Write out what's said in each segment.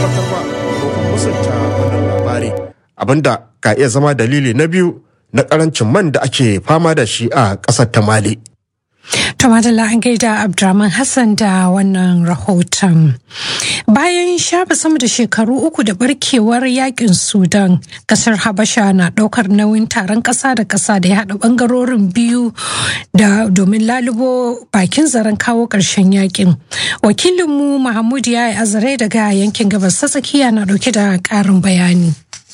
tabbatar ba ko kuma musanta wannan labari abinda ka iya zama dalili na biyu na karancin man da ake fama da shi a ƙasar ta mali To Madalla an gaida Abdurrahman Hassan da wannan rahoton. Bayan shafe sama da shekaru uku da barkewar yakin Sudan, kasar Habasha na ɗaukar nauyin taron ƙasa da ƙasa da ya haɗa ɓangarorin biyu da domin lalubo bakin zaren kawo ƙarshen yakin. Wakilinmu Mahmud ya yi azare daga yankin gabas ta tsakiya na ɗauke da ƙarin bayani.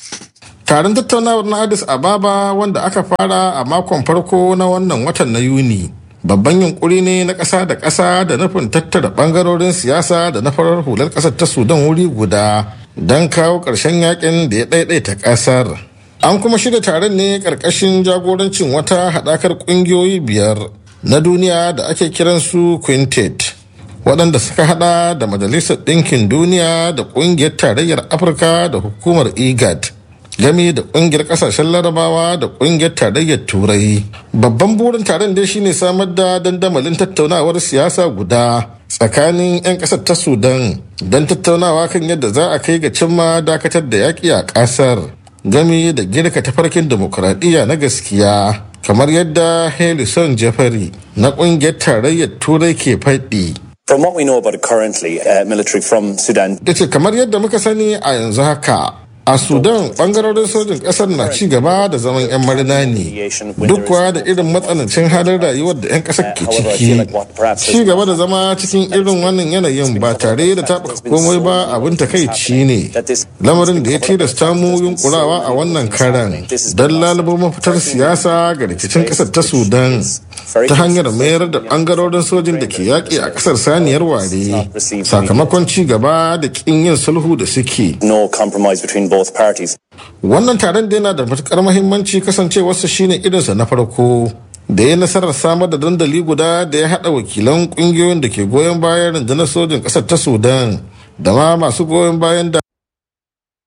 Taron tattaunawar na Addis Ababa wanda aka fara a makon farko na wannan watan na Yuni. babban yunkuri ne na ƙasa da ƙasa da nufin tattara ɓangarorin siyasa da na farar hular ƙasar ta sudan wuri guda don kawo ƙarshen yakin da ya ɗaiɗaita ƙasar an kuma shirya taron ne ƙarƙashin jagorancin wata haɗakar ƙungiyoyi biyar na duniya da ake kiransu quintet waɗanda suka haɗa da majalisar ɗinkin duniya da ƙungiyar tarayyar afirka da hukumar igad game da kungiyar kasashen larabawa da kungiyar tarayyar turai babban burin taron dai shine samar da dandamalin tattaunawar siyasa guda tsakanin 'yan kasar ta sudan don tattaunawa kan yadda za a kai ga cimma dakatar da yaƙi a ƙasar game da girka tafarkin demokuraɗiyya na gaskiya kamar yadda harrison jeffrey na kungiyar tarayyar turai ke faɗi From what we know about it currently, uh, military from Sudan. da ce kamar yadda muka sani a yanzu haka a sudan bangarorin sojin kasar na ci gaba da zaman 'yan marina ne duk kuwa da irin matsanancin halin rayuwar da 'yan kasar ke ciki ci gaba da zama cikin irin wannan yanayin ba tare da taɓa komai ba abin takaici ne lamarin da ya tilasta mu yunkurawa a wannan karan don lalubo mafitar siyasa ga rikicin kasar ta sudan ta hanyar mayar da bangarorin sojin da ke yaƙi a kasar saniyar ware sakamakon ci gaba da ƙin yin sulhu da suke No compromise between both parties. wannan taron da yana da matukar mahimmanci kasancewarsa shine irinsa na farko da ya nasarar samar da dandali guda da ya haɗa wakilan ƙungiyoyin da ke goyon bayan rundunar sojin ƙasar ta sudan da ma masu goyon bayan da